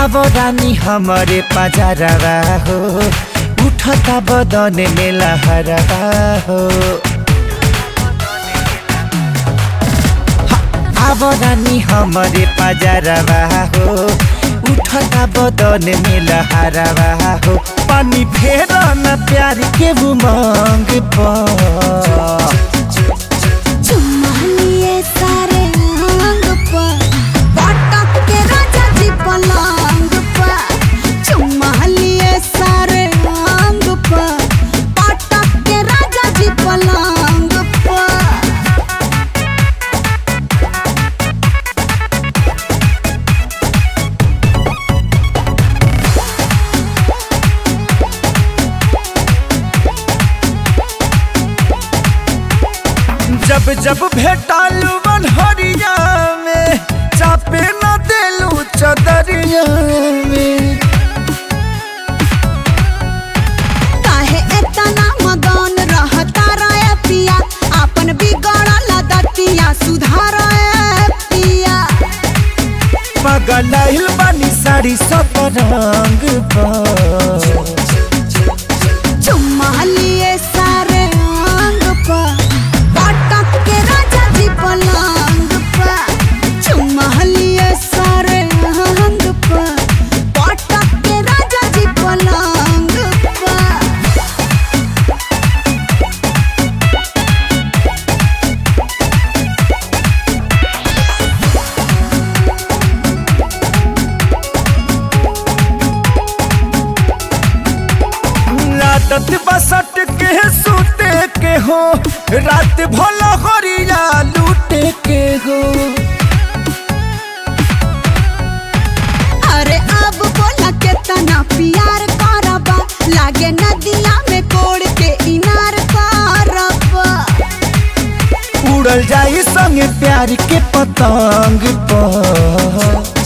अब रानी हमारे पजारवा हो उठता बदन में लहरवा हो अब रानी हमारे पजारवा हो उठता बदन में लहरवा हो पानी फेर न प्यार के उमंग पर चुम्मा लिए सारे अंग पर पटक के राजा जी पलंग पर चुम्मा लिए सारे अंग पर पटक के राजा जी पलंग पर जब जब भेटालू बनहरिया में चापे न देलू चदरिया में काहे एतना मगन रहता रे पिया अपन बिगड़ल दतिया सुधार पिया पगलाइल बानी साड़ी सब रंग पर चुम्मा लिए सारे अंग पर पटक के राजा जी पलंग पर चुम्मा लिए सारे अंग पर पटक के राजा जी पलंग पर आदत बसट के सूते के हो रात भला हरिया लूटे के हो अरे अब बोला के तना प्यार करबा लागे नदिया में कोड़ के इनार करबा उड़ल जाई संगे प्यार के पतंग पर